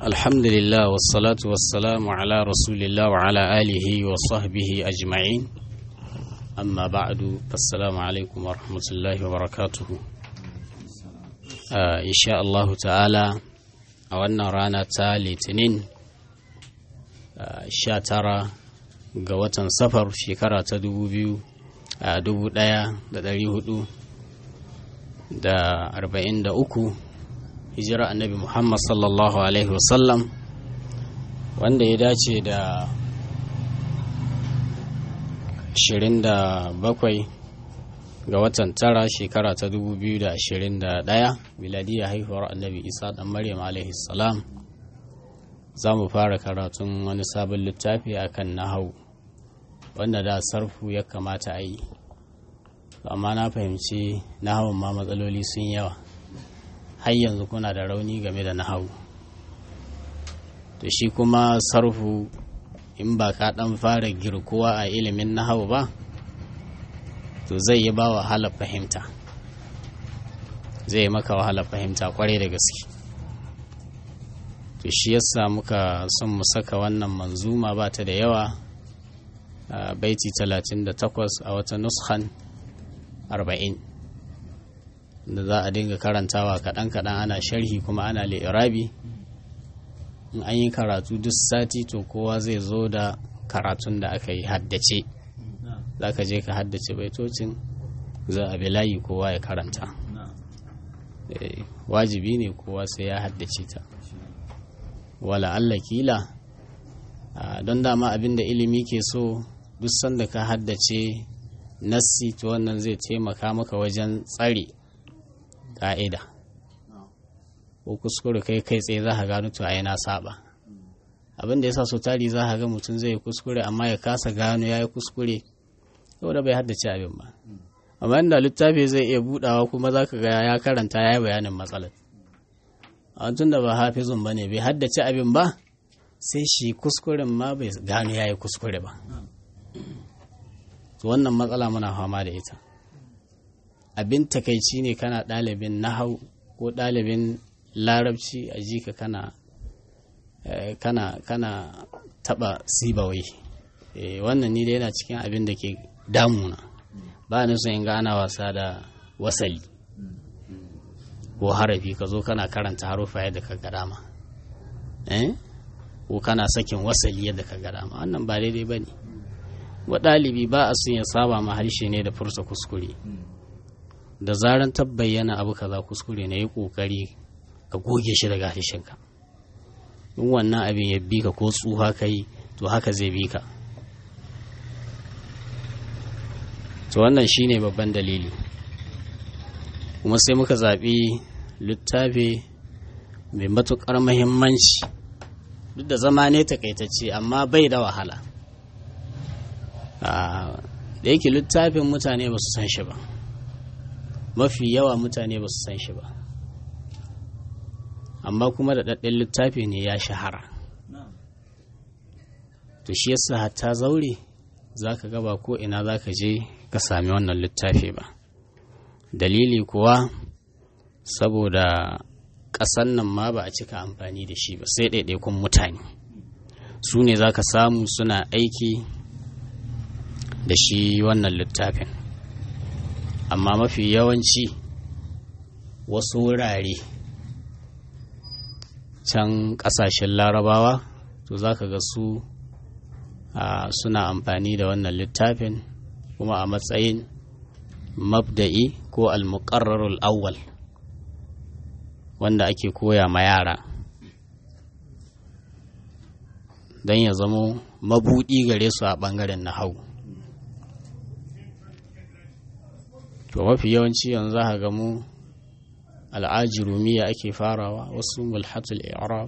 الحمد لله والصلاة والسلام على رسول الله وعلى آله وصحبه أجمعين أما بعد فالسلام عليكم ورحمة الله وبركاته آه إن شاء الله تعالى أولنا رانا تالي تنين آه شاترة قوة سفر شكرة تدو بيو آه دبو دايا دا داري هدو دا أربعين دا أكو hijira annabi muhammad sallallahu alaihi wasallam wanda ya dace da 27 ga watan tara shekara ta 2021 miladiyya haihuwar annabi isa dan maryam alaihi salam za mu fara karatun wani sabon littafi akan nahau wanda da sarfu ya kamata a yi amma na fahimci nahawun ma matsaloli sun yawa har yanzu kuna da rauni game da nahawu to shi kuma sarfu in ba ka dan fara girkuwa a ilimin nahawu ba to zai yi ba wahala fahimta zai maka wahala fahimta kwarai da gaske to shi yasa muka son mu saka wannan manzuma ba ta da yawa baiti 38 a wata nushan 40 da za a dinga karantawa kaɗan-kaɗan ana sharhi kuma ana li'irabi in an yi karatu duk sati to kowa zai zo da karatun da aka yi haddace za ka je ka haddace baitocin za a bi layi kowa ya karanta wajibi ne kowa sai ya haddace ta wala Allah kila don dama abin da ilimi ke so duk sanda ka haddace nassi to wannan zai taimaka maka wajen tsare ka'ida ko kuskure kai kai tsaye za ka gano to ai na saba abin da yasa so tari za ka ga mutum zai kuskure amma ya kasa gano ya yi kuskure saboda bai haddace abin ba amma inda littafi zai iya budawa kuma za ka ga ya karanta ya yi bayanin matsalar a tun da ba hafizun ba ne bai haddace abin ba sai shi kuskuren ma bai gano ya yi kuskure ba to wannan matsala muna fama da ita abin takaici ne kana ɗalibin nahau ko ɗalibin larabci a jika kana kana kana taɓa sibawai wannan ni dai yana cikin abin da ke damuna ba ni son in ga ana wasa da wasali ko harafi ka zo kana karanta harufa yadda ka ga dama ko kana sakin wasali yadda ka ga dama wannan ba daidai ba ne wa ɗalibi ba a sun ya saba ma harshe ne da fursa kuskure da zaran tabbayyana abu kaza kuskure na yi kokari ka goge shi daga harshenka in wannan abin ya bi ka ko tsuha kai to haka zai bi ka to wannan shine babban dalili kuma sai muka zaɓi littafi mai matuƙar mahimmanci duk da zama ne takaitacce amma bai da wahala da yake littafin mutane ba su san shi ba mafi yawa mutane ba su san shi ba amma kuma da ɗaɗɗin littafi ne ya shahara to shi yasa hatta zaure za ka gaba ko ina za ka je ka sami wannan littafi ba dalili kuwa saboda ƙasan nan ma ba a cika amfani da shi ba sai ɗaiɗaikun mutane su ne za ka samu suna aiki da shi wannan littafin amma mafi yawanci wasu wurare can ƙasashen larabawa to za ka ga su suna amfani da wannan littafin kuma a matsayin mabda'i ko almuqarrarul awwal wanda ake koya ma yara don ya zamo mabuɗi gare su a ɓangaren nahau to mafi yawanci yanzu za ga mu al'ajirumiya ake farawa wasu mulhatul i'rab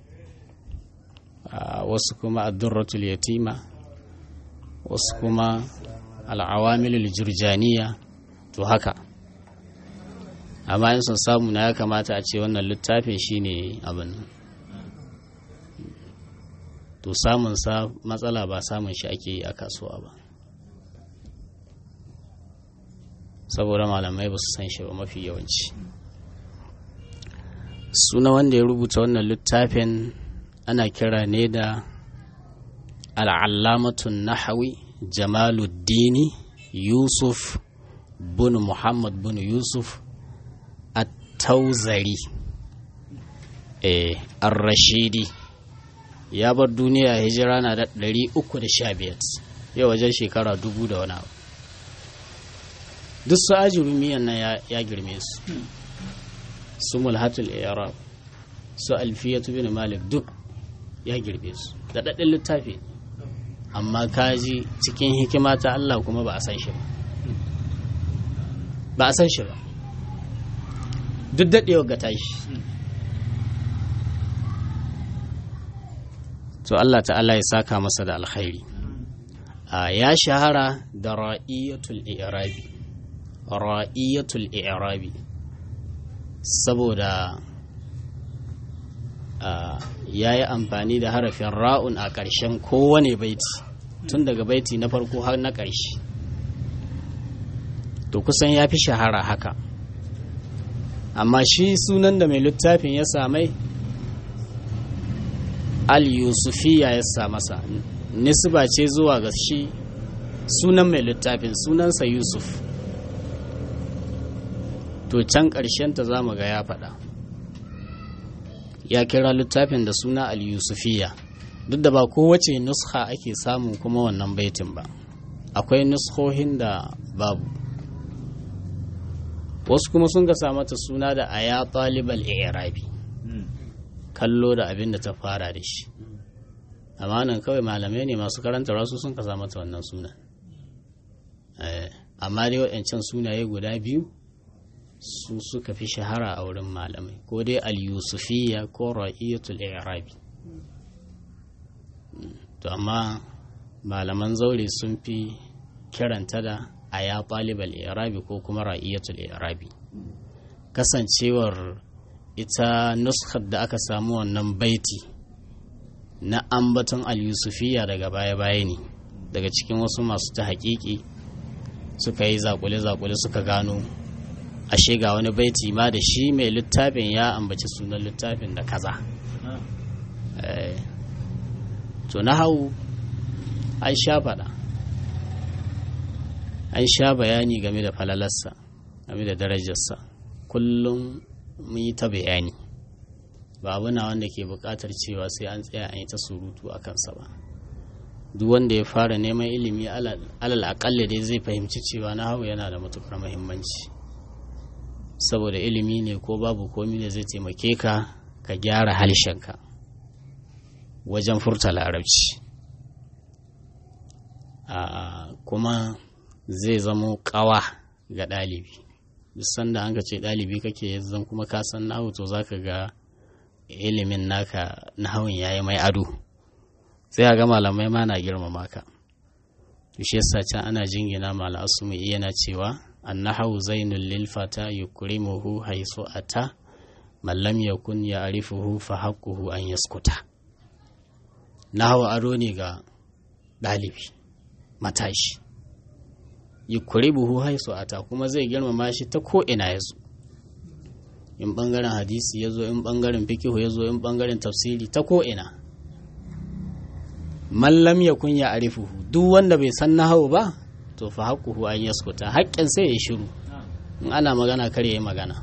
wasu kuma addurratul yatima wasu kuma al'awamilul jurjaniya to haka amma in sun samu na ya kamata a ce wannan littafin shine abin to samun sa matsala ba samun shi ake yi a kasuwa ba saboda malamai ba su san shi ba mafi yawanci suna wanda ya rubuta wannan littafin ana kira ne da al'allamatun nahawi jamaluddini yusuf bin muhammad bin yusuf at-tauzari eh ar-rashidi ya bar duniya hijira na da 315 yau wajen shekara dubu da wani abu duk su ajirumiyan nan ya girme su su mulhatul arab su alfiyatu bin malik duk ya girbe su da daɗin littafi amma kaji cikin hikima ta Allah kuma ba a san shi ba ba a san shi ba duk daɗewa ga tashi to Allah ta'ala ya saka masa da alkhairi ya shahara da ra'iyatul i'rabi ra'iyatul i'rabi saboda ya yi amfani da harafin ra'un a ƙarshen kowane baiti tun daga baiti na farko har na ƙarshe to kusan ya fi shahara haka amma shi sunan da mai littafin ya samai al-yusufiya ya sa masa nisba ce zuwa ga shi sunan mai littafin sunansa yusuf to can ta za mu ga ya faɗa ya kira littafin da suna al-yusufiya duk da ba kowace nuskha ake samu kuma wannan baitin ba akwai nuskhohin da babu wasu kuma sun ga mata suna da aya talibal i'rabi kallo da abin da ta fara da shi amma nan kawai malamai ne masu karanta rasu sun kasa mata wannan sunan amma dai waɗancan sunaye guda biyu su suka fi shahara a wurin malamai ko dai al-yusufiyya ko ra'iyatul i'rabi to amma malaman zaure sun fi kiranta da aya talibal i'rabi ko kuma ra'iyatul i'rabi kasancewar ita nuskar da aka samu wannan baiti na ambaton al-yusufiya daga baya-baya ne daga cikin wasu masu ta haƙiƙi suka yi zakule-zakule suka gano ashe ga wani baiti ma da shi mai littafin ya ambaci sunan littafin da kaza to na hau an sha faɗa an sha bayani game da falalarsa game da darajarsa kullum mun yi ta bayani ba abu na wanda ke buƙatar cewa sai an tsaya an yi ta surutu a kansa ba duk wanda ya fara neman ilimi alal aƙalla dai zai fahimci cewa na hau yana da matuƙar muhimmanci saboda ilimi ne ko babu komi da zai taimake ka ka gyara halshenka wajen furta larabci kuma zai zamo ƙawa ga ɗalibi duk sanda an ka ce ɗalibi kake yanzu kuma ka san nahu to za ka ga ilimin naka nahawun yayi mai ado sai ga malamai ma na girmama ka shi yasa can ana jingina mala asumi yana cewa annahu zainul lil fata yukrimuhu haisu ata man lam yakun ya'rifuhu fa haqquhu an yaskuta nahwu ado ne ga ɗalibi matashi yukribuhu haisu ata kuma zai girmama shi ta ko ina yazo in bangaren hadisi yazo in bangaren fikihu yazo in bangaren tafsiri ta ko ina mallam ya kun ya arifuhu duk wanda bai san nahawu ba to fa haƙuhu an yaskuta haƙƙin sai ya shiru in ana magana kar ya yi magana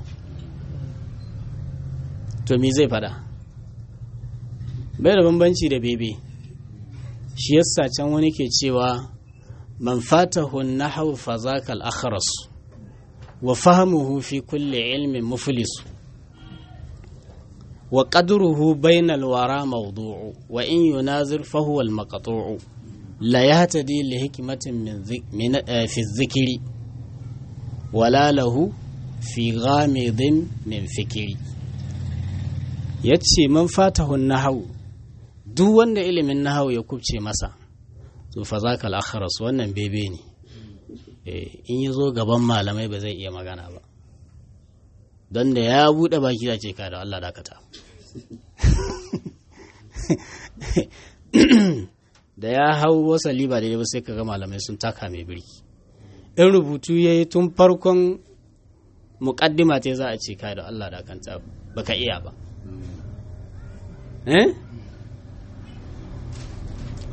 to me zai fada bai da bambanci da bebe shi yasa can wani ke cewa man fatahu nahawu fa zaka al-akhras wa fahmuhu fi kulli ilmin muflisu وقدره بين الورى موضوع وإن ينازل فهو المقطوع لا يهتدي لحكمة من, ذك من في الذكر ولا له في غامض من فكر yace man fatahu nahawu duk wanda ilimin nahawu ya kubce masa to fa zaka al-akhras wannan bebe ne in ya zo gaban malamai ba zai iya magana ba don da ya buɗe baki da ce ka da Allah dakata da ya hau wasali ba daidai ba sai ka ga malamai sun taka mai birki in rubutu ya yi tun farkon muƙaddima ta za a ce ka da Allah dakanta baka iya ba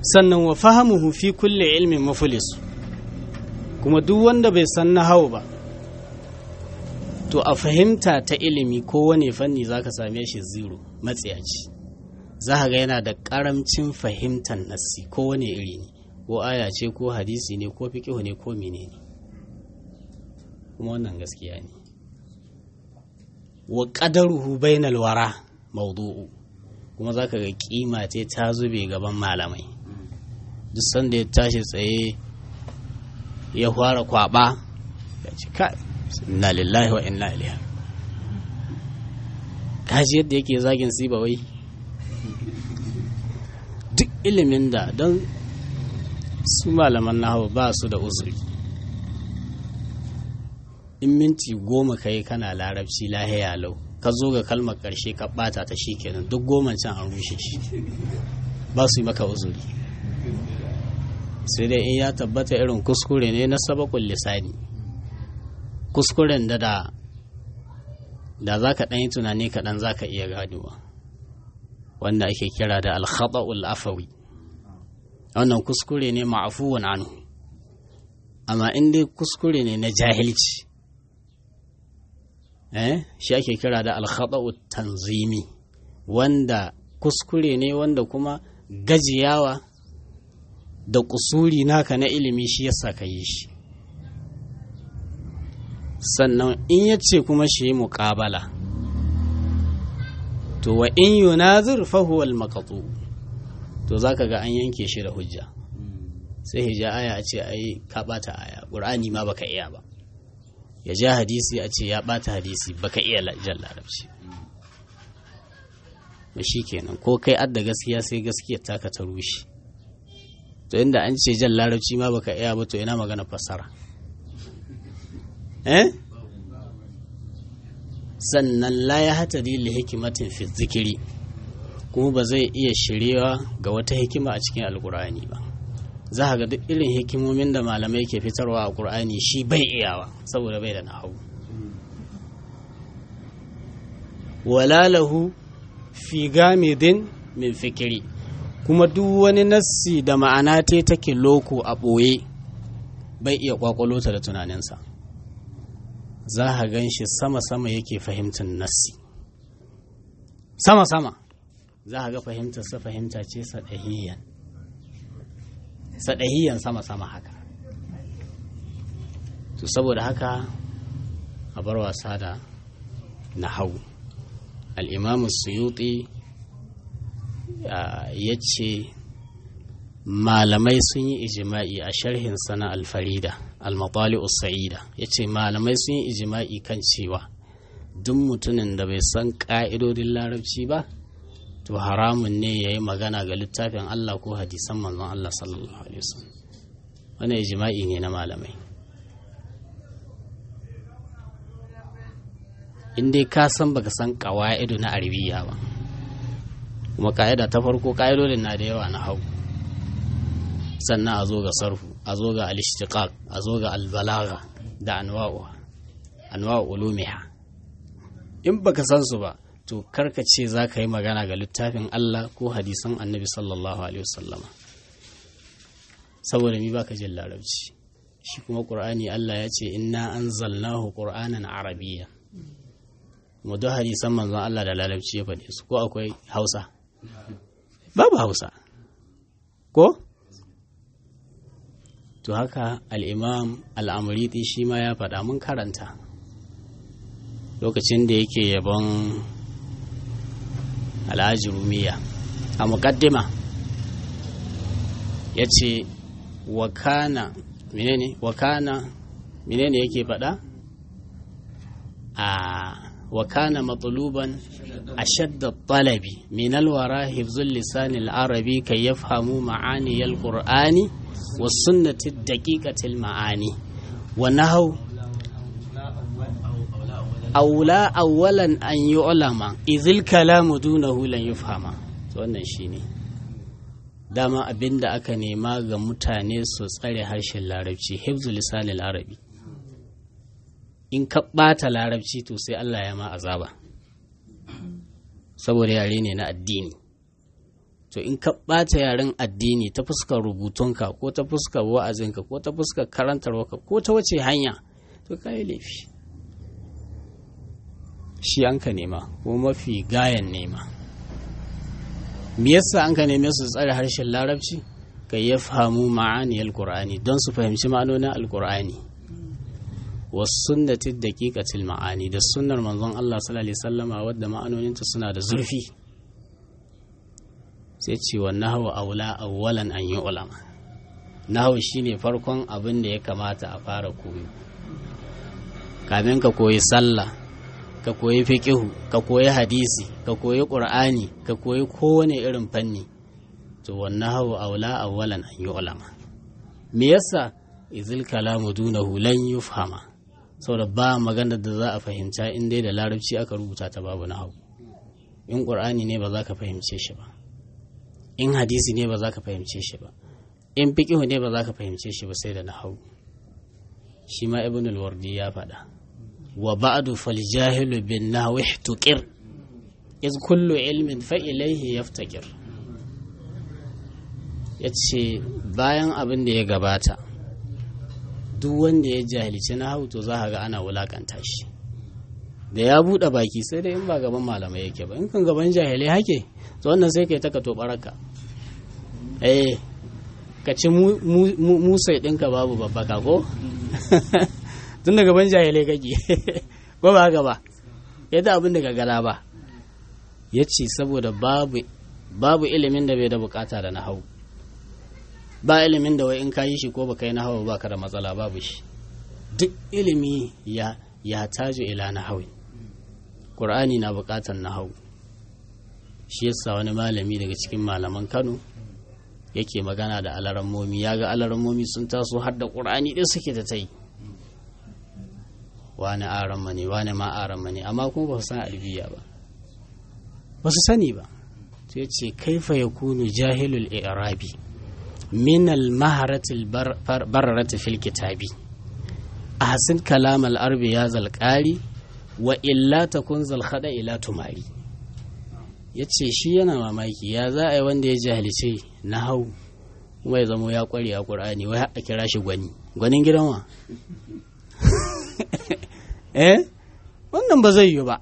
sannan wa fahamuhu fi kulle ilmin mafulis kuma duk wanda bai san nahawu ba to a fahimta ta ilimi kowane fanni zaka same shi zero matsiyaci za ka ga yana da karamcin fahimtar nassi kowane iri ne ko aya ce ko hadisi ne ko fiƙihu ne ko menene kuma wannan gaskiya ne wa qadaruhu bainal wara mawdu'u kuma zaka ga kima ce ta zube gaban malamai duk sanda ya tashi tsaye ya fara kwaba ya ce kai inna lillahi wa inna ilaihi kaji yadda yake zagin siba wai duk ilimin da don su malaman nahawu ba su da uzuri in minti goma ka yi kana larabci lahiya lau ka zo ga kalmar ƙarshe ka ɓata ta shi kenan duk goma can an rushe shi ba su yi maka uzuri sai dai in ya tabbata irin kuskure ne na sabakun lisani kuskuren da da da za ka ɗan yi tunani kaɗan za ka iya ganewa wanda ake kira da alkhata'ul afawi wannan kuskure ne ma'afuwan anhu amma in dai kuskure ne na jahilci eh shi ake kira da alkhata'u tanzimi wanda kuskure ne wanda kuma gajiyawa da kusuri naka na ilimi shi yasa ka yi shi sannan in ya ce kuma shi yi muƙabala to wa in yunazir fahuwa al-maqtu to zaka ga an yanke shi da hujja sai hija aya a ce ai ka bata aya qur'ani ma baka iya ba ya ja hadisi a ce ya bata hadisi baka iya jan larabci to shikenan ko kai adda gaskiya sai gaskiyar taka ta rushe to inda an ce jan larabci ma baka iya ba to ina magana fassara eh sannan la ya hatari li hikimatin fi zikiri kuma ba zai iya shirewa ga wata hikima a cikin alkur'ani ba za ga duk irin hikimomin da malamai ke fitarwa a ƙur'ani shi bai iyawa saboda bai da nahawu wala lahu fi gamidin min fikiri kuma duk wani nassi da ma'ana te take loko a ɓoye bai iya kwakwalota da tunaninsa za a gan shi sama-sama yake fahimtar nassi sama-sama za a ga fahimtarsa fahimta ce saɗahiyan saɗahiyan sama-sama haka to saboda haka a bar wasa da na hau al'imamu suyuti ya ce malamai sun yi ijima'i a sharhin sana alfarida al-matali sa'ida ya ce malamai sun yi ijima'i kan cewa duk mutumin da bai san ƙa'idodin larabci ba to haramun ne ya yi magana ga littafin Allah ko hadisan manzon Allah sallallahu alaihi wasallam wani ijima'i ne na malamai in dai ka san baka san ƙawa'idu na arabiya ba kuma ka'ida ta farko ka'idodin na da yawa na hau sannan a zo ga sarfu a zo ga al-ishtiqaq a zo ga al-balagha da anwa'u anwa'u ulumiha in baka san su ba to karka ce za ka yi magana ga littafin Allah ko hadisan annabi sallallahu alaihi wasallama saboda mi baka jin larabci shi kuma qur'ani Allah ya ce inna anzalnahu qur'anan arabiyya mu da hadisan manzon Allah da larabci ya faɗe su ko akwai Hausa babu Hausa ko to haka al'imam al'amuriti shi ma ya faɗa mun karanta lokacin da yake yabon alhaji rumiya a muƙaddima ya ce wakana menene wakana menene yake faɗa a wakana matsaluban a shadda talabi min alwara hifzul lisanil arabi kai yafhamu ma'aniyar qur'ani والسنة الدقيقة المعاني ونهو أولى أولا أن يعلم إذ الكلام دونه لن يفهم wannan shine dama abin da aka nema ga mutane su tsare harshen larabci hifzu lisanil arabi in ka ɓata larabci to sai Allah ya ma azaba saboda yare ne na addini to in ka ɓata yaren addini ta fuskar rubutunka ko ta fuskar wa'azinka ko ta fuskar karantarwarka ko ta wace hanya to ka yi laifi shi an ka nema ko mafi gayan nema me yasa an ka neme su tsare harshen larabci ka ya fahimu ma'aniyar qur'ani don su fahimci ma'anonin alqur'ani wasu sunnati daqiqatil ma'ani da sunnar manzon Allah sallallahu alaihi wasallama wadda ma'anoninta suna da zurfi sai ce wa nahwa aula awwalan an yi ulama nahwa shine farkon abin da ya kamata a fara koyo kamin ka koyi sallah ka koyi fiqihu ka koyi hadisi ka koyi qur'ani ka koyi kowane irin fanni to wa nahwa aula awwalan an yi ulama me yasa izil kalamu dunahu lan yufhama saboda ba magana da za a fahimta in dai da larabci aka rubuta ta babu nahwu in qur'ani ne ba za ka fahimce shi ba in hadisi ne ba za ka fahimce shi ba in fiƙihu ne ba za ka fahimce shi ba sai da nahawu shi ma ibn al-wardi ya faɗa wa ba'du fal jahilu bin nahwi ihtuqir iz kullu ilmin fa ilayhi yaftaqir yace bayan abin da ya gabata duk wanda ya jahilci nahawu to za ka ga ana wulakanta shi da ya buɗe baki sai dai in ba gaban malamai yake ba in kan gaban jahilai hake to wannan sai kai ta ka tobaraka eh ka ci musai ɗinka babu babbaka ko tun da gaban jahilai kake ko ba haka ba yadda abin da gagara ba ya ce saboda babu babu ilimin da bai da bukata da nahau ba ilimin da wai in ka yi shi ko baka yi nahau ba ka da matsala babu shi duk ilimi ya ya tajo ila nahawi Qur'ani na bukatar nahau shi yasa wani malami daga cikin malaman Kano yake magana da alarammomi ya ga alarammomi sun taso har da ƙur'ani ɗin suke ta tai wani aran ne wani ma aran ne amma kuma ba su san albiya ba ba su sani ba sai ce kaifa ya kunu jahilul i'rabi min al maharatil bararati fil kitabi ahsin kalam al arbi ya zalqari wa illa takun zal khada ila tumari ya ce shi yana mamaki ya za a yi wanda ya jahilce na hau kuma ya zamo ya kware a ƙur'ani wai a kira shi gwani gwanin gidan wa eh wannan ba zai yi ba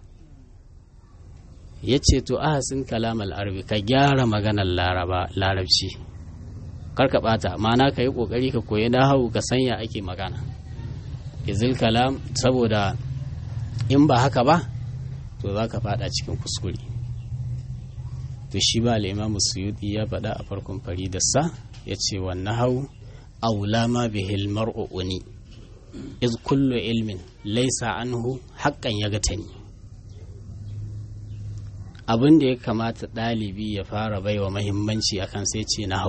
ya ce to ahasin kalam al'arabi ka gyara maganar larabci kar ka bata ma'ana ka yi kokari ka koyi na hau ka sanya ake magana izil kalam saboda in ba haka ba to za ka fada cikin kuskure to shi ba al'imamu suyuti ya faɗa a farkon faridarsa ya ce wannan hau aula ma bihil mar'u'uni iz kullu ilmin laisa anhu haƙƙan ya gatani abin da ya kamata ɗalibi ya fara baiwa mahimmanci akan sai ce na hau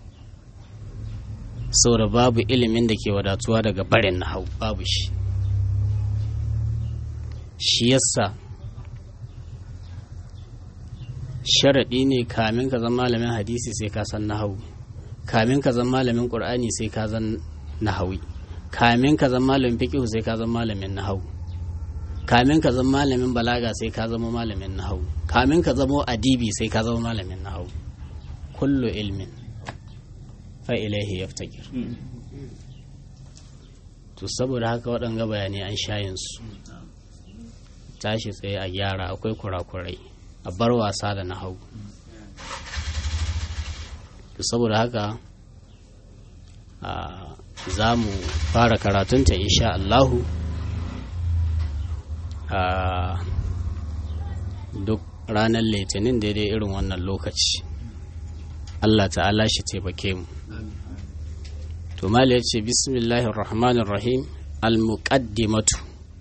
saboda babu ilimin da ke wadatuwa daga barin na hau babu shi shi yasa sharaɗi ne kamin ka zama malamin hadisi sai ka san nahawu kamin ka zama malamin ƙur'ani sai ka zan nahawi kamin ka zama malamin fiqh sai ka zama malamin nahawu kamin ka zama malamin balaga sai ka zama malamin nahawu kamin ka zama adibi sai ka zama malamin nahawu kullu ilmin fa ilaihi yaftakir to saboda haka waɗanga bayanai an shayin su tashi tsaye a gyara akwai kurakurai a bar wasa da na hau saboda haka za mu fara karatunta insha Allahu duk ranar litinin daidai irin wannan lokaci Allah ta'ala shi taimake mu to mali ya ce bismillahir rahmanir rahim al-muqaddimatu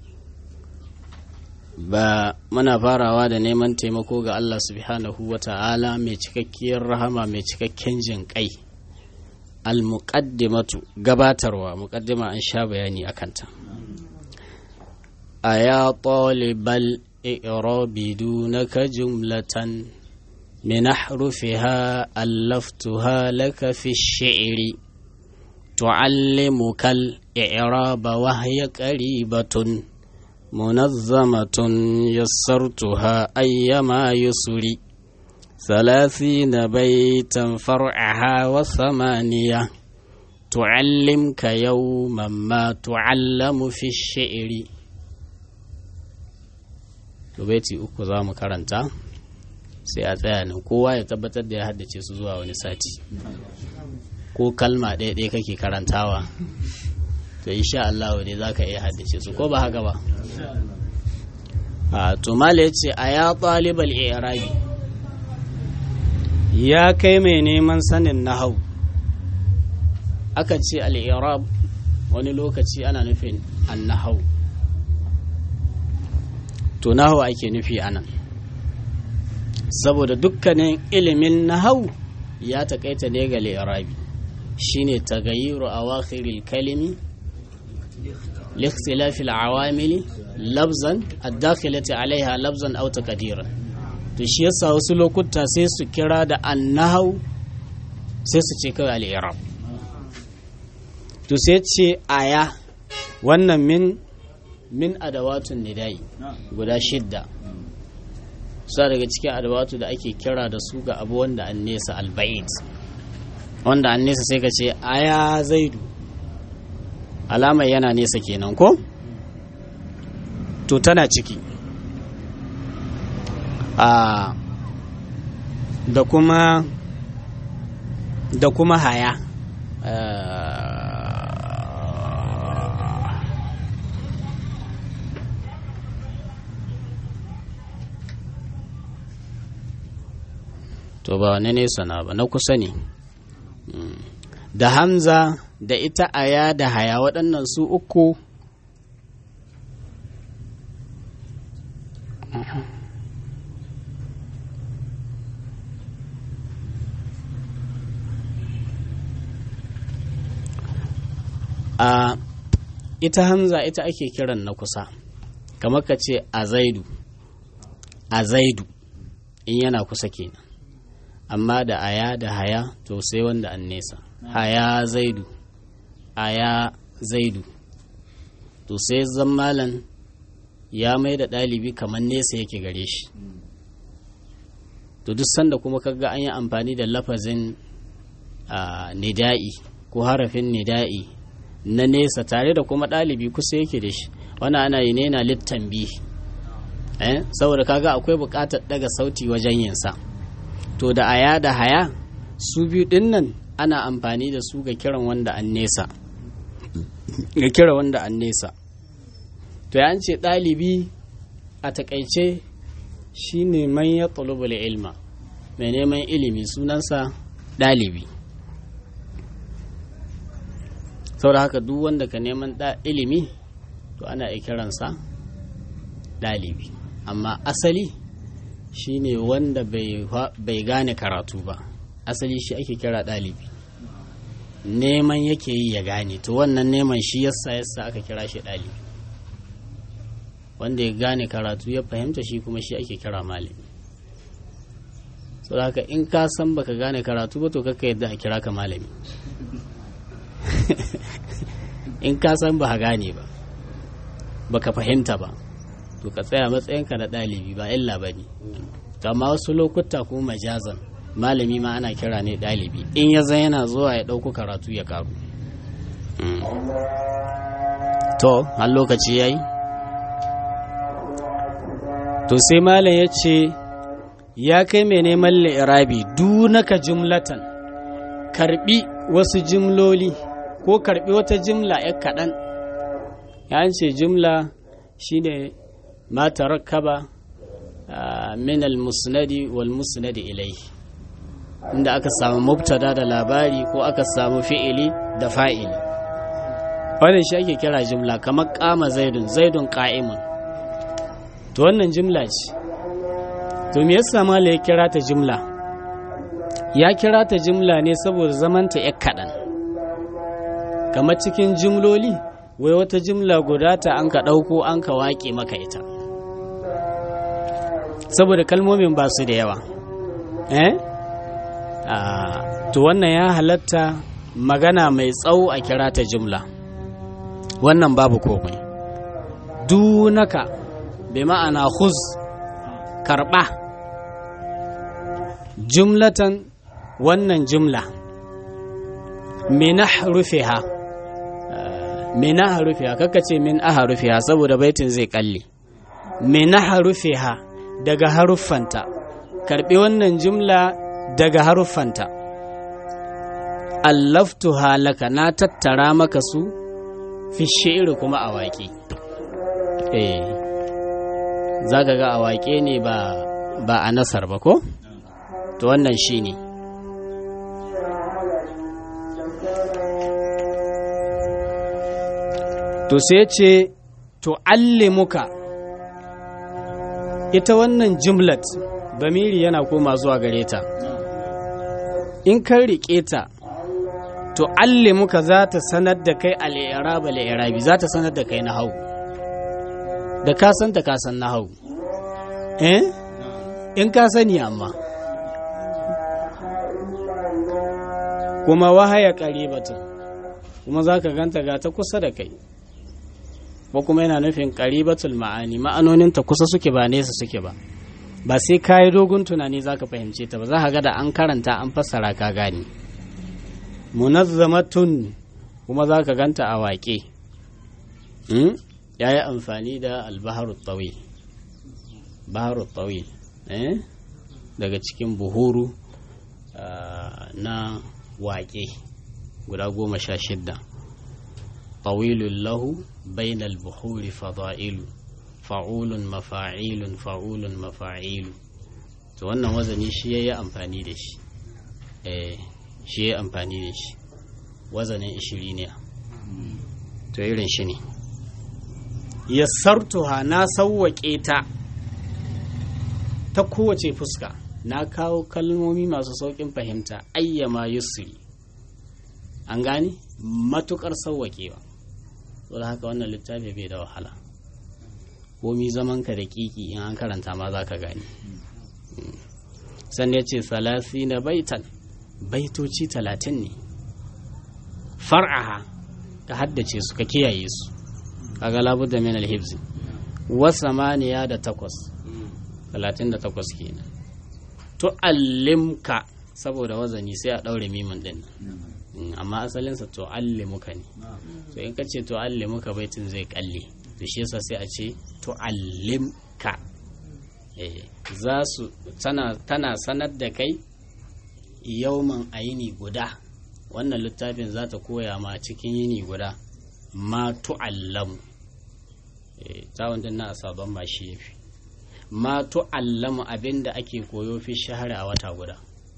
ba muna farawa da neman taimako ga Allah subhanahu wa ta'ala mai cikakkiyar rahama mai cikakken jin kai al-muqaddimatu gabatarwa muqaddima an sha bayani akanta aya talibal i'rabi dunaka jumlatan min ahrufiha allaftuha laka fi ash-shi'ri tu'allimuka al-i'raba wa hiya qaribatun منظمة يسرتها أيما يسري ثلاثين بيتا فرعها وثمانية تعلمك يوما ما تعلم في الشعر baiti uku za mu karanta sai a tsaya nan kowa ya tabbatar da ya haddace su zuwa wani sati ko kalma ɗaya ɗaya kake karantawa to insha Allah ne za ka iya haddace su ko ba haka ba a to mala yace a ya ɗalibal irabi ya kai mai neman sanin nahau aka ce al-irab wani lokaci ana nufin an-nahau to nahau ake nufi anan saboda dukkanin ilimin nahau ya takaita ne ga al-irabi shine tagayyuru awakhiril kalimi لاختلاف العوامل لفظا الداخلة عليها لفظا أو تقديرا to shi yasa wasu lokuta sai su kira da annahau sai su ce kawai al'irab to sai ce aya wannan min min adawatun nidai guda shidda sa daga cikin adawatu da ake kira da su ga abu wanda an nesa alba'id wanda an nesa sai ka ce aya zaidu alamar yana nesa kenan ko to tana ciki a da kuma da kuma haya to ba wani nesa na ba na kusa ne da hamza da ita aya da haya waɗannan su uku a ita hamza ita ake kiran na kusa kamar ka ce a zaidu a zaidu in yana kusa kenan amma da aya da haya to sai wanda an nesa haya zaidu aya zaidu to sai zammalan ya mai da ɗalibi kamar nesa yake gare shi to duk sanda kuma kaga an yi amfani da lafazin nida'i ko harafin nida'i na nesa tare da kuma ɗalibi kusa yake da shi wani ana yi ne na littan bi eh? saboda kaga akwai buƙatar daga sauti wajen yinsa to da aya da haya su biyu ɗin nan ana amfani da su ga kiran wanda an nesa ga kira wanda an nesa to ya ce ɗalibi a takaice shi ne man ya ilma mai neman ilimi sunansa ɗalibi saboda haka duk wanda ka neman ilimi to ana iya kiransa ɗalibi amma asali shi ne wanda bai gane karatu ba asali shi ake kira ɗalibi neman yake yi ya gane to wannan neman shi yasa yasa aka kira shi ɗalibi wanda ya gane karatu ya fahimta shi kuma shi ake kira malami so haka in ka san baka gane karatu ba to kaka yadda a kira ka malami in ka san ba gane ba baka fahimta ba to ka tsaya matsayinka na ɗalibi ba illa ba ne to amma wasu lokuta kuma majazan malami ma ana kira ne ɗalibi in ya zan yana zuwa ya ɗauko karatu ya karu to har lokaci ya yi to sai malam ya ce ya kai mai neman li'irabi dunaka jumlatan karbi wasu jimloli ko karbi wata jimla ya kaɗan ya ce jimla shine ma tarakkaba min al-musnadi wal musnadi ilaihi inda aka samu mubtada da labari ko aka samu fi'ili da fa'ili wannan shi ake kira jimla kamar kama zaidun zaidun qa'imun to wannan jimla ce to me yasa mala ya kira ta jimla ya kira ta jimla ne saboda zamanta ya kaɗan kamar cikin jimloli wai wata jimla guda ta an ka ɗauko an ka waƙe maka ita saboda kalmomin ba su da yawa eh to wannan ya halatta magana mai tsawo a kira ta jimla wannan babu komai dunaka bi ma'ana khuz karba jumlatan wannan jumla min ahrufiha min ahrufiha kaka ce min ahrufiha saboda baitin zai kalle min ahrufiha daga haruffanta karbi wannan jumla daga haruffanta allaftuha laka na tattara maka su fi shi'iri kuma a waƙe eh za ka ga a waƙe ne ba ba a nasar ba ko to wannan shi ne to sai ce to allimuka ita wannan jumlat bamiri yana koma zuwa gare ta in kan riƙe ta to allimuka za ta sanar da kai al'iraba al'irabi za ta sanar da kai na hau da ka san ta ka san na hau eh in ka sani amma kuma wahaya ƙaribatun kuma za ka ganta ga ta kusa da kai ko kuma yana nufin ƙaribatul ma'ani ma'anoninta kusa suke ba nesa suke ba ba sai ka yi dogon tunani za ka fahimce ta ba za ka ga da an karanta an fassara ka gani munazzamatun kuma za ka ganta a waƙe ya yi amfani da albaharu tsawi baharu tsawi daga cikin buhuru na waƙe guda goma sha shidda طويل له بين البحور فضائل فعول مفاعيل فعول مفاعيل to wannan wazani shi ya yi amfani da shi eh shi ya amfani da shi wazanin ishiri ne to irin shi ne yassartuha na sauwaƙe ta ta kowace fuska na kawo kalmomi masu sauƙin fahimta ayyama yusri an gane matukar sauwaƙewa saboda haka wannan littafi bai da wahala komi zaman ka da kiki in an karanta ma za ka gani sannan ya ce salasi na baitan baitoci talatin ne far'aha ka haddace su ka kiyaye su kaga labudda min alhibzi wasa maniya da takwas talatin da takwas kenan to allimka saboda wazani sai a ɗaure mimin ɗin amma asalinsa to allimuka ne to in ka ce to allimuka baitin zai kalle to shi yasa sai a ce to allimka za su tana sanar da kai yauman a yini guda wannan littafin za ta koya ma cikin yini guda ma tu'allamu tawon din na sabon ma shi yafi ma tu'allamu abinda ake koyo fi shahara a wata guda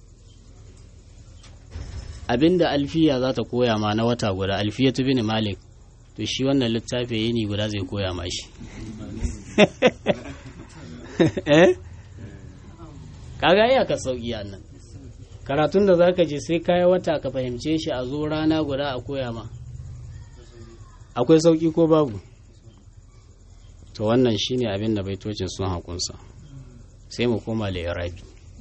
abinda alfiya za ta koya ma na wata guda alfiya tu bin malik to shi wannan littafi yini guda zai koya ma shi eh kaga iya ka sauki nan karatun da zaka je sai kai wata ka fahimce shi a zo rana guda a koya ma akwai sauki ko babu to wannan shine abin da baitocin sun hakunsa sai mu koma da irabi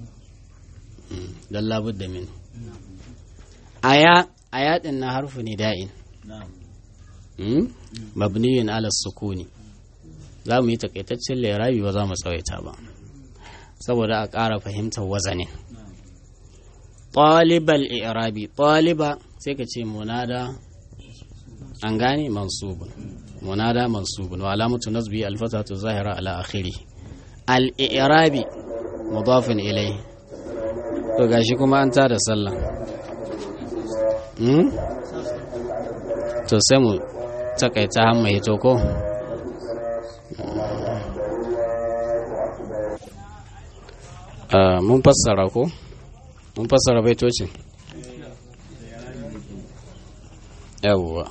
don labudda min aya aya din na harfu ne da'in mabniyun ala sukuni za mu yi takaitaccen lirabi ba za mu tsawaita ba saboda a ƙara fahimtar wazanin ɗalibal irabi ɗaliba sai ka ce munada an gane mansubun munada mansubun wa alamatu nasbi alfatatu zahira ala akhiri al irabi mudafin ilai to gashi kuma an tada sallah to sai mu takaita hamma hito ko mun fassara ko mun fassara baitocin yawwa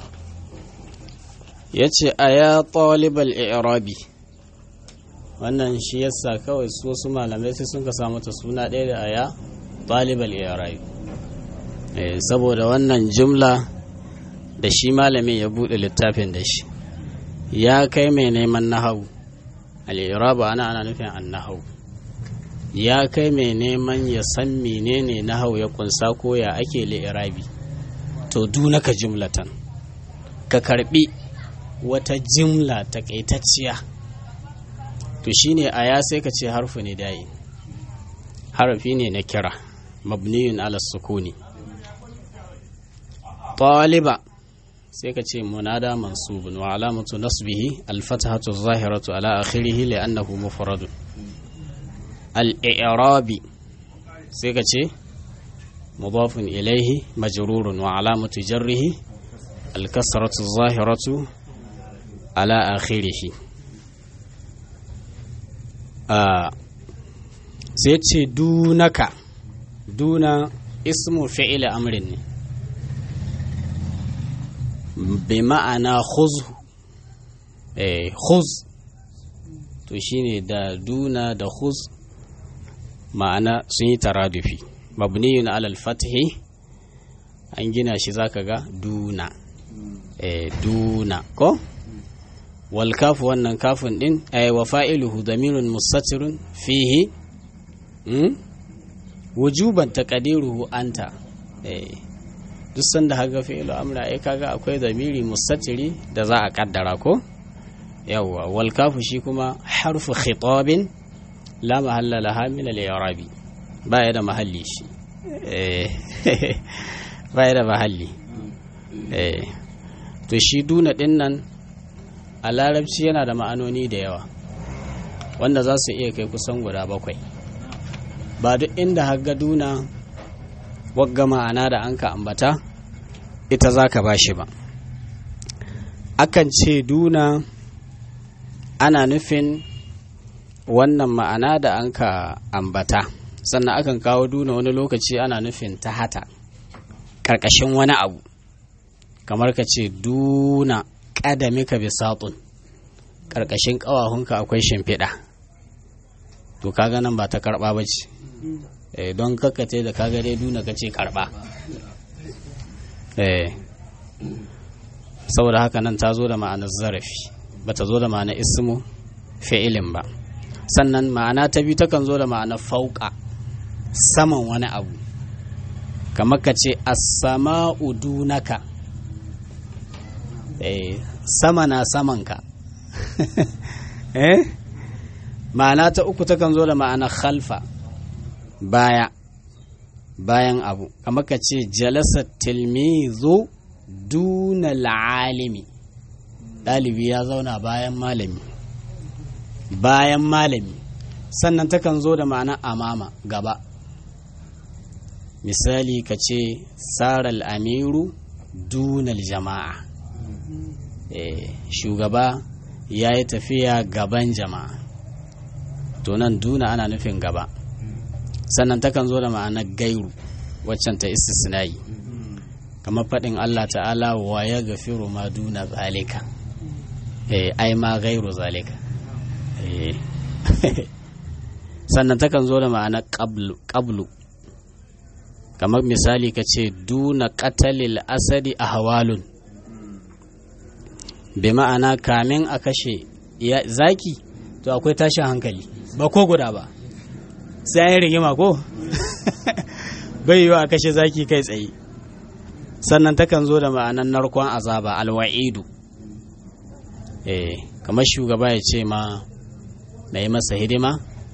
ya ce a ya ɗalibar irabi wannan shi yasa kawai su wasu malamai sai sun ka samu ta suna ɗaya da aya ɗalibar irabi saboda wannan jumla da shi malamin ya buɗe littafin da shi ya kai mai neman nahau al'irabu ana ana nufin an nahau ya kai mai neman ya san menene nahau ya kunsa ko ya ake li'irabi to dunaka jumlatan ka karbi wata jimla takaitacciya to shine aya sai ka ce harfu ne da'i harafi ne na kira mabniyun ala sukuni taliba sai ka ce munada mansubun wa alamatu nasbihi alfatahatu zahiratu ala akhirih li'annahu mufradun al-i'rabi sai ka ce mudafun ilaihi majrurun wa alamatu jarrihi al-kasratu zahiratu ala akhirih sai ce dunaka duna ismu fi'il amrin ne bi ma'ana khuz eh khuz to shine da duna da khuz ma'ana sun yi taradufi mabniyun alal fathi an gina shi zaka ga duna eh duna ko wal kafu wannan kafin din ay wa fa'iluhu damirun mustatirun fihi hmm? wujuban taqdiruhu anta eh duk sanda haga fi'lu amra ai kaga akwai zamiri mustatiri da za a kaddara ko yawwa wal kafu shi kuma harfu khitabin la mahalla laha min al i'rabi baya da mahalli shi eh baya da mahalli eh to shi duna din nan a larabci yana da ma'anoni da yawa wanda za su iya kai kusan guda bakwai ba duk inda haga duna wagga ma'ana da an ka ambata ita za ka ba shi ba akan ce duna ana nufin wannan ma'ana da an ka ambata sannan akan kawo duna wani lokaci ana nufin ta hata ƙarƙashin wani abu kamar ka ce duna ƙadamika bisatun ƙarƙashin ƙawahunka akwai shimfiɗa to kaga nan ba ta karɓa ba ce don kakkace da kaga dai duna ka ce karɓa saboda haka nan ta zo da ma'anar zarafi ba ta zo da ma'anar ismu fi'ilin ba sannan ma'ana ta biyu takan zo da ma'anar fauka saman wani abu kamar ka ce as-sama'u dunaka eh sama na samanka eh ma'ana ta uku takan zo da ma'anar khalfa baya bayan abu kamar ka ce jalasa tilmizu duna alimi ɗalibi ya zauna bayan malami bayan malami sannan takan zo da ma'ana amama gaba misali ka ce saral amiru dunal jama'a e, shugaba ya yi tafiya gaban jama'a to nan duna ana nufin gaba sannan takan zo da ma'anar gairu waccan ta istisna'i kamar faɗin Allah ta'ala wa ya gafiru ma duna zalika eh ai ma gairu zalika eh sannan takan zo da ma'anar qablu kamar misali ka ce duna qatalil asadi ahwalun bi ma'ana kamin a kashe zaki to akwai tashin hankali ba ko guda ba sai an rigima ko bai yiwu a kashe zaki kai tsaye sannan takan zo da ma'anan narkon azaba alwa'idu eh kamar shugaba ya ce ma na yi masa hidima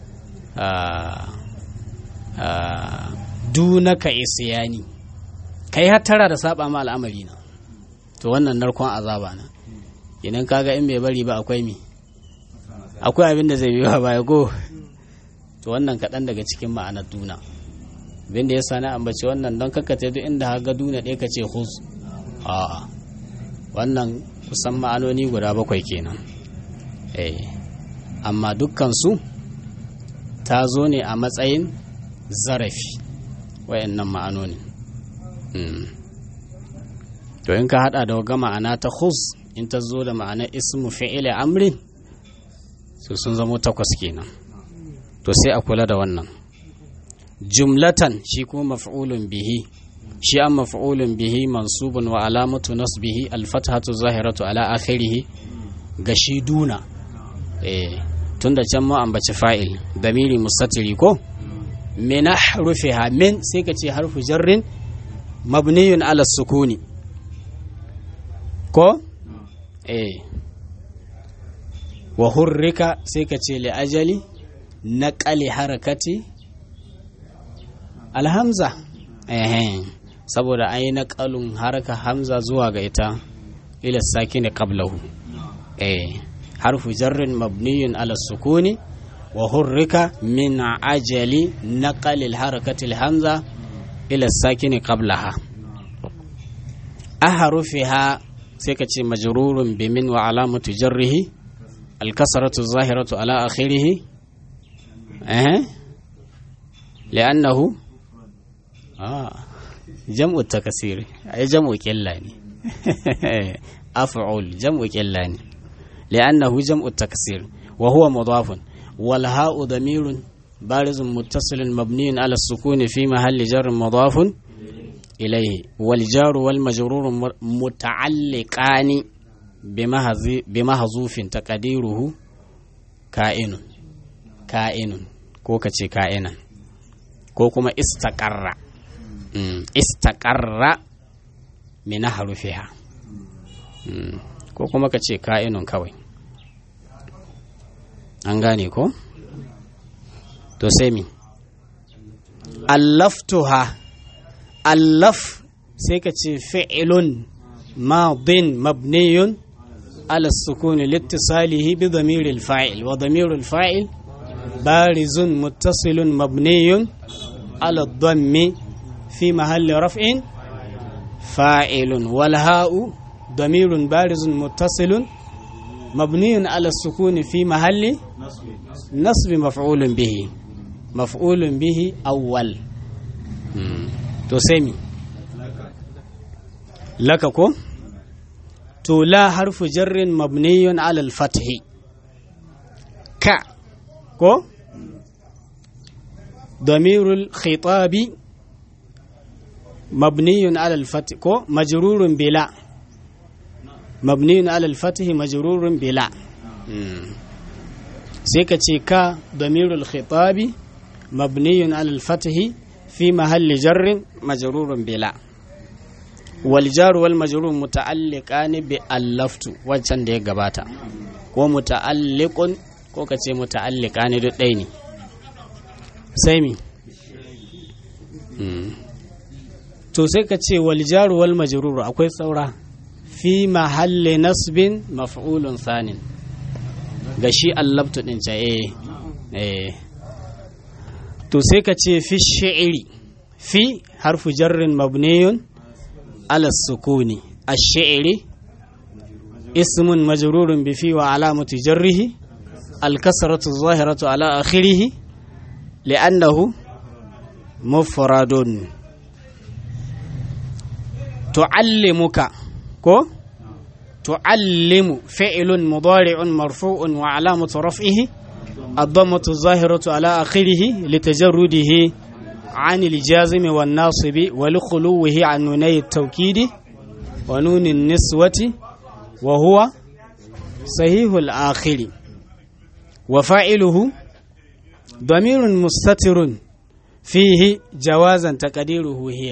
dunaka isiyani kai hattara da saba ma al'amari na to wannan narkon azaba na idan kaga in bai bari ba akwai mi akwai abin da zai biyo baya go to wannan kaɗan daga cikin ma'anar duna abinda ya sani ambaci wannan don kakkace duk inda haga duna ɗaya ka ce hus a wannan kusan ma'anoni guda bakwai kenan eh amma dukkansu ta zo ne a matsayin zarafi wayannan ma'anoni to in ka hada da waga ma'ana ta hus in ta zo da ma'anar ismu fi'ile amrin su sun zamo takwas kenan to sai a kula da wannan jumlatan shi kuma maf'ulun bihi shi an maf'ulun bihi mansubun wa alamatu nasbihi alfathatu zahiratu ala akhirih ga shi duna eh tunda can mu ambaci fa'il damiri mustatiri ko min hrufiha min sai ka ce harfu jarrin mabniyun ala sukuni ko eh wa hurrika sai ka ce li ajali naqali harakati alhamza eh saboda an yi naƙalun haraka hamza zuwa ga ita ila sakini qablahu eh harfu jarrin mabniyun ala sukuni wa hurrika min ajali naqalil harakatil hamza ila sakini qablaha aharufiha sai ka ce majrurun bi min wa alamatu jarrihi alkasratu zahiratu ala akhirih eh li'annahu ah jam'u takasir ay jam'u qilla ne af'ul jam'u qilla ne li'annahu jam'u takasir wa huwa mudafun wal ha'u damirun barizun muttasilun mabniun ala sukuni fi mahalli jarrin mudafun إليه والجار والمجرور متعلقان بمحذوف تقديره كائن كائن ko ka ce ka'inan ko kuma istaƙarra istaƙarra mina harufiha ko kuma ka ce ka'inun kawai an gane ko to sai mi allaftuha allaf sai ka ce fi'ilun madin mabniyun ala sukuni littisalihi bi damiril fa'il wa damiril fa'il barizun muttasilun mabniyun ala dhammi fi mahalli raf'in fa'ilun wal ha'u damirun barizun muttasilun mabniyun ala sukuni fi mahalli nasbi maf'ulun bihi maf'ulun bihi awwal to sai mi laka ko to la harfu jarrin mabniyun alal fathi ka ko damirul khitabi mabniyun alal fathi ko majrurun bila mabniyun alal fathi majrurun bila sai ka ce ka damirul khitabi mabniyun alal fathi في محل جر مجرور بلا والجار والمجرور متعلقان بألفت wancan da ya gabata ko muta'alliqun ko kace muta'alliqan duk ɗaya ne sai mi to sai ka ce wal jar wal majrur akwai saura fi mahalli nasbin maf'ulun sanin ga shi allaftu din ca eh eh to sai ka ce fi shi'iri fi harfu jarrin mabniyun ala sukuni ash-shi'ri ismun majrurun bi fi wa alamatu jarrihi al-kasratu zahiratu ala akhirih li'annahu mufradun tu'allimuka ko tu'allimu fi'lun mudari'un marfu'un wa alamatu raf'ihi الضمة الظاهرة على آخره لتجرده عن الجازم والناصب ولخلوه عن نوني التوكيد ونون النسوة وهو صحيح الآخر وفاعله ضمير مستتر فيه جوازا تقديره هي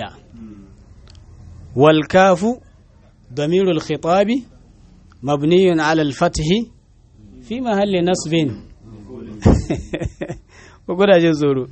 والكاف ضمير الخطاب مبني على الفتح في محل نصب kuna jin tsoro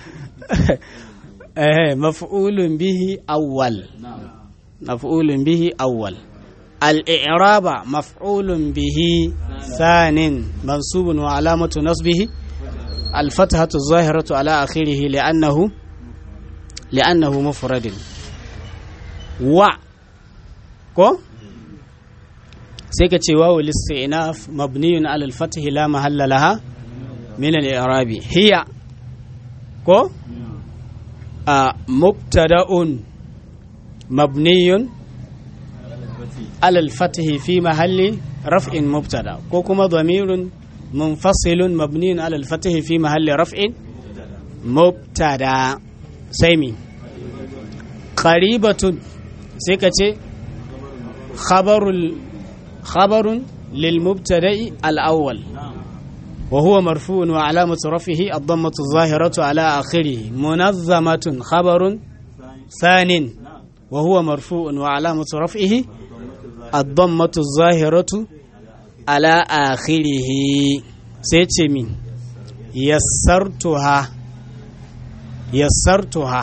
maf'ulun bihi awwal maf'ulun bihi awwal al-i'raba maf'ulun bihi thanin mansubun wa alamatu nasbihi الفتحة الظاهرة على آخره لأنه لأنه مفرد و كو سيكتي واو الاستئناف مبني على الفتح لا محل لها من الإعراب هي كو آه مبتدأ مبني على الفتح في محل رفع مبتدأ كو كما ضمير منفصل مبني على الفتح في محل رفع مبتدأ سيمي قريبة سيكتي خبر خبر للمبتدأ الأول وهو مرفوع وعلامة رفعه الضمة الظاهرة على آخره منظمة خبر ثان وهو مرفوع وعلامة رفعه الضمة الظاهرة على آخره سيتمين يسرتها yassartuha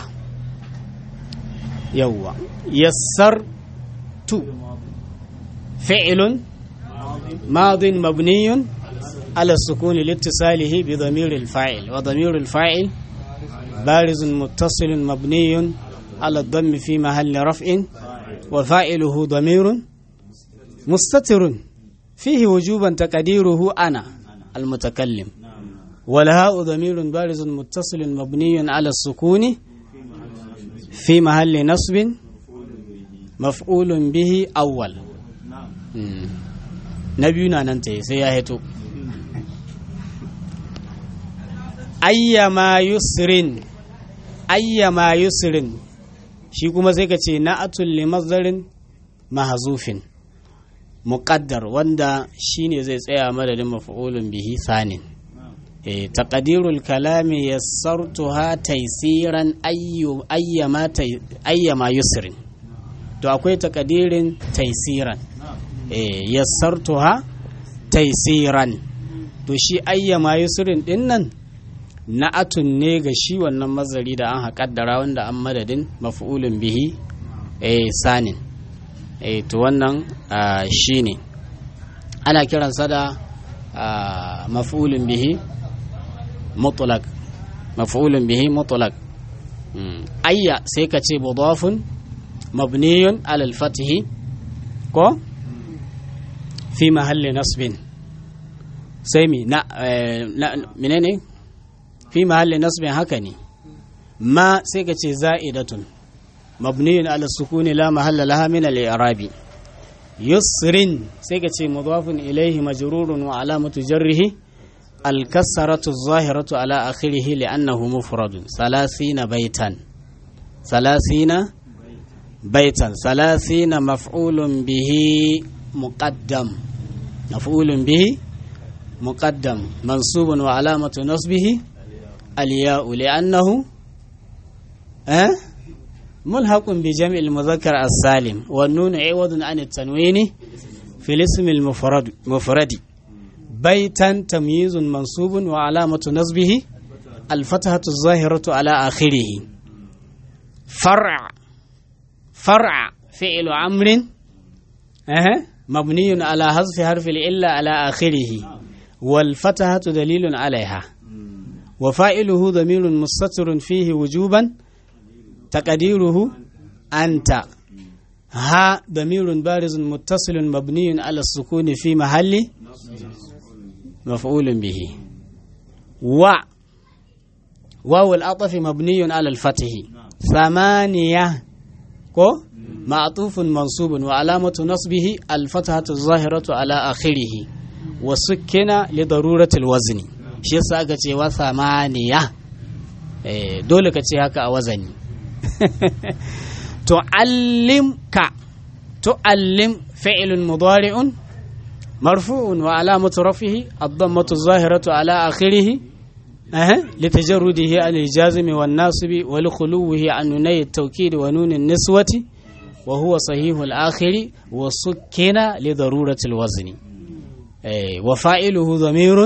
yawwa yassartu fi'lun madin mabniyun على السكون لاتصاله بضمير الفاعل وضمير الفاعل بارز متصل مبني على الضم في محل رفع وفاعله ضمير مستتر فيه وجوبا تقديره أنا المتكلم والهاء ضمير بارز متصل مبني على السكون في محل نصب مفعول به أول نبينا ننتهي سياهتو ayyama yusrin ayyama yusrin shi kuma sai ka ce na'atul li mazdarin mahzufin muqaddar wanda shine zai tsaya madadin maf'ulun bihi sanin eh taqdirul kalami yassartuha taysiran ayyu ayyama ayyama yusrin to akwai taqdirin taysiran eh yassartuha taysiran to shi ayyama yusrin dinnan na'atun ne ga shi wannan mazari da an haƙaddara wanda an madadin maf'ulun bihi eh sanin eh to wannan shi ne ana kiransa da maf'ulun bihi mutlaq maf'ulun bihi mutlaq ayya sai ka ce mudafun mabniyun alal fatihi ko fi mahalli nasbin sai mi na menene fi mahalli nasbin haka ne ma sai ka ce za'idatun mabniyun ala sukuni la mahalla laha min al-i'rabi yusrin sai ka ce mudafun ilayhi majrurun wa alamatu jarrihi al-kasratu adh-dhahiratu ala akhirih li'annahu mufradun salasina baitan salasina baitan salasina maf'ulun bihi muqaddam maf'ulun bihi muqaddam mansubun wa alamatu nasbihi الياء لأنه أه؟ ملحق بجمع المذكر السالم والنون عوض عن التنوين في الاسم المفرد مفرد بيتا تمييز منصوب وعلامة نصبه الفتحة الظاهرة على آخره فرع فرع فعل أمر أه؟ مبني على حذف حرف الإلا على آخره والفتحة دليل عليها وفائله ضمير مستتر فيه وجوبا تقديره أنت ها ضمير بارز متصل مبني على السكون في محل مفعول به و واو العطف مبني على الفتح ثمانية كو معطوف منصوب وعلامة نصبه الفتحة الظاهرة على آخره وسكن لضرورة الوزن shi yasa aka ce wa samaniya dole ka ce haka a wazani tu'allimka tu'allim fi'lun mudari'un marfu'un wa alamatu rafihi ad-dammatu adh-dhahiratu ala akhirih لتجرده عن الجازم والناصب ولخلوه عن نوني التوكيد ونون النسوة وهو صحيح الآخر وسكن لضرورة الوزن وفائله ضمير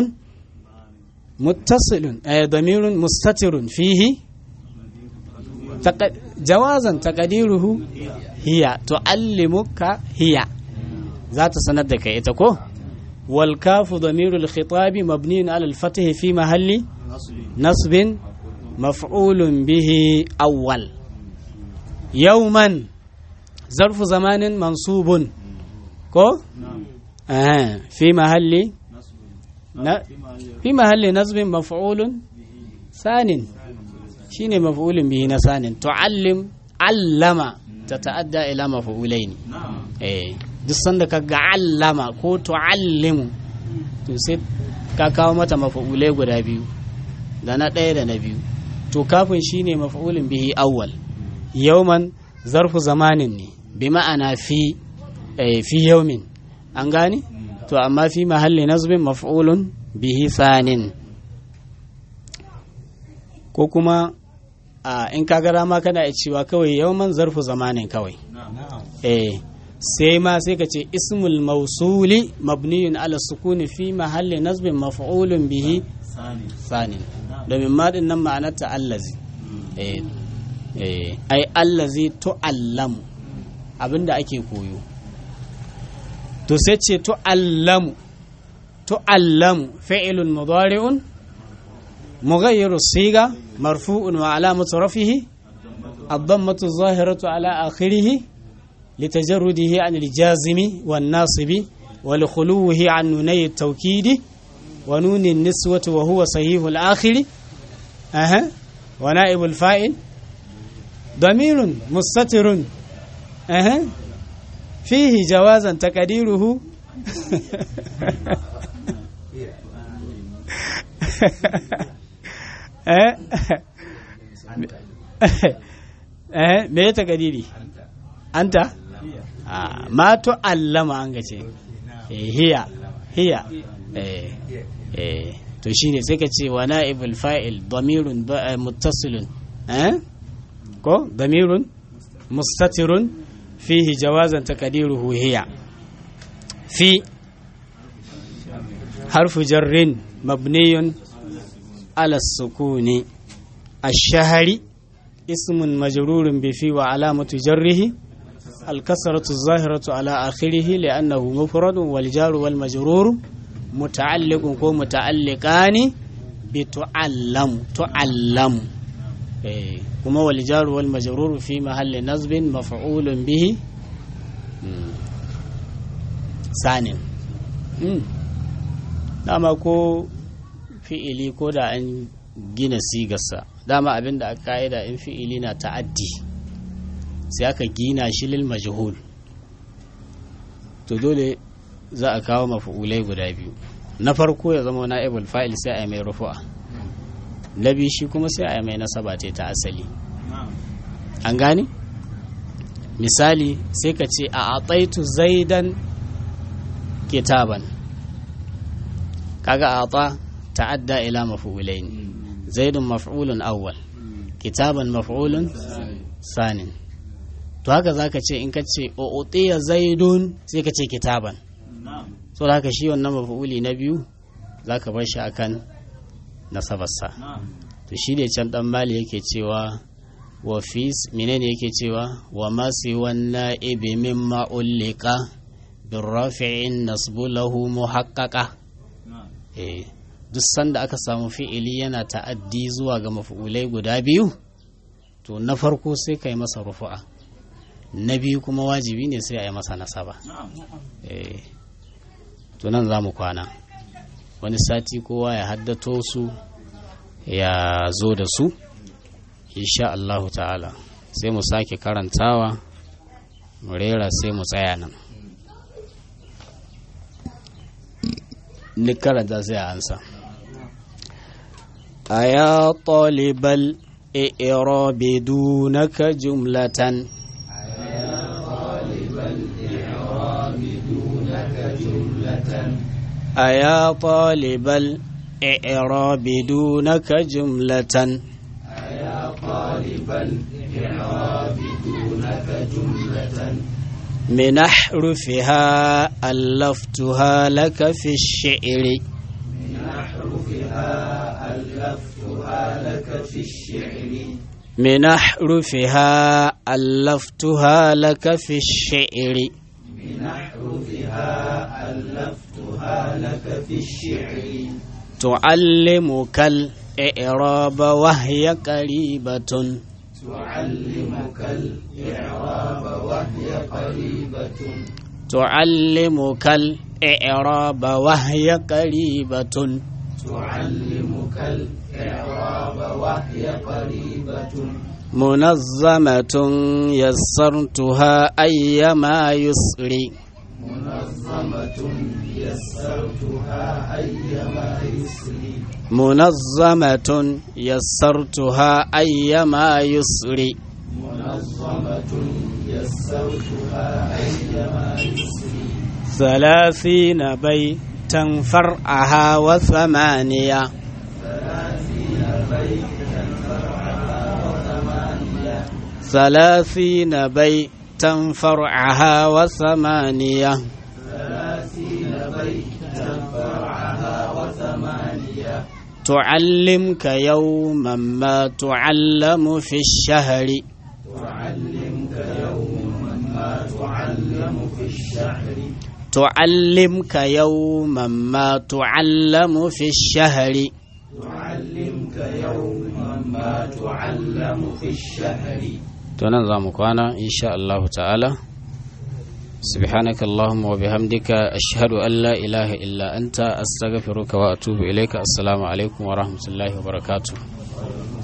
متصل ضمير مستتر فيه تق... جوازا تقديره هي تعلمك هي ذات سندك إتكو والكاف ضمير الخطاب مبني على الفتح في محل نصب مفعول به أول يوما ظرف زمان منصوب كو آه في محل في محل نصب مفعول ثان شين مفعول به نسان تعلم علم تتأدى إلى مفعولين eh duk sanda ka ga allama ko tu'allimu to sai ka kawo mata mafa'ulai guda biyu da na ɗaya da na biyu to kafin shine mafa'ulin bihi awwal yauman zarfu zamanin ne bi ma'ana fi fi yaumin an gane to amma fi mahalli nazbin maf'ulun bihi sanin ko kuma in ka ga dama kana cewa kawai yauman zarfu zamanin kawai eh sai ma sai ka ce ismul mausuli mabniyun ala sukuni fi mahalli nasbin maf'ulun bihi sanin domin ma din nan ma'anar ta allazi eh eh ai allazi tu'allamu abinda ake koyo to sai ce tu'allamu tu'allamu fi'lun mudari'un مغير الصيغة مرفوع وعلامة رفعه الضمة الظاهرة على آخره لتجرده عن الجازم والناصب ولخلوه عن نوني التوكيد ونون النسوة وهو صحيح الآخر أها ونائب الفاعل ضمير مستتر أها فيه جوازا تقديره eh me ya takadiri anta ma to allama an gace hiya hiya eh eh to shine sai ka ce wa na'ibul fa'il damirun muttasilun eh ko damirun mustatirun fihi jawazan takadiruhu hiya fi harfu jarrin mabniyun على السكون الشهر اسم مجرور بفي وعلامة جره الكسرة الظاهرة على آخره لأنه مفرد والجار والمجرور متعلق ومتعلقان بتعلم تعلم كما والجار والمجرور في محل نصب مفعول به ثاني dama ko fi'ili ko da an gina sigarsa dama abin da aka ka'ida in fi'ili na ta'addi sai aka gina shi lil majhul to dole za a kawo mafu'ulai guda biyu na farko ya zama na'ibul fa'il sai a mai rufu'a na biyu shi kuma sai a mai nasaba ce ta asali an gane misali sai ka ce a ataitu zaidan kitaban kaga a تعدى إلى مفعولين زيد مفعول أول كتابا مفعول ثاني to haka za ka ce in ka ce o'otiya zaidun sai ka ce kitaban so da haka shi wannan mafa'uli na biyu za ka bar shi akan nasabarsa to shi ne can dan mali yake cewa wa fi menene yake cewa wa ma si wanna ibi mimma ullika bin rafi'in nasbu lahu muhaqqaqa eh duk sanda aka samu fi'ili yana ta'addi zuwa ga mafi'ulai guda biyu to na farko sai ka yi masa rufu'a na biyu kuma wajibi ne sai a yi masa nasaba to nan za mu kwana wani sati kowa ya haddato su ya zo da su insha Allahu ta'ala sai mu sake karantawa mu rera sai mu tsaya nan ni karanta sai a ansa أيا طالب الإعراب دونك جملة أيا طالب الإعراب دونك جملة أيا طالب الإعراب دونك جملة أيا طالب الإعراب دونك جملة من أحرفها ألفتها لك في الشعر من أحرفها ألفتها لك في الشعر من أحرفها ألفتها لك في الشعر من أحرفها ألفتها لك في الشعر تعلمك الإعراب وهي قريبة تعلمك الإعراب وهي قريبة تعلمك الإعراب وهي قريبة تعلمك الإعراب وهي قريبة منظمة يسرتها أيما يسر منظمة يسرتها أيما يسر منظمة يسرتها أيما يسر منظمة يسرتها أيما يسر ثلاثين بيتا فرعها وثمانية ثلاثين بيتا فرعها وثمانية ثلاثين بيتا فرعها وثمانية ثلاثين بيتا فرعها وثمانية تعلمك يوما ما تعلم في الشهر تعلمك يوما ما تعلم في الشهر تعلمك يوما ما تعلم في الشهر تعلمك يوما ما تعلم في الشهر tunan za mu kwana insha Allah ta'ala سبحانك اللهم وبحمدك أشهد أن لا إله إلا أنت أستغفرك وأتوب إليك السلام عليكم ورحمة الله وبركاته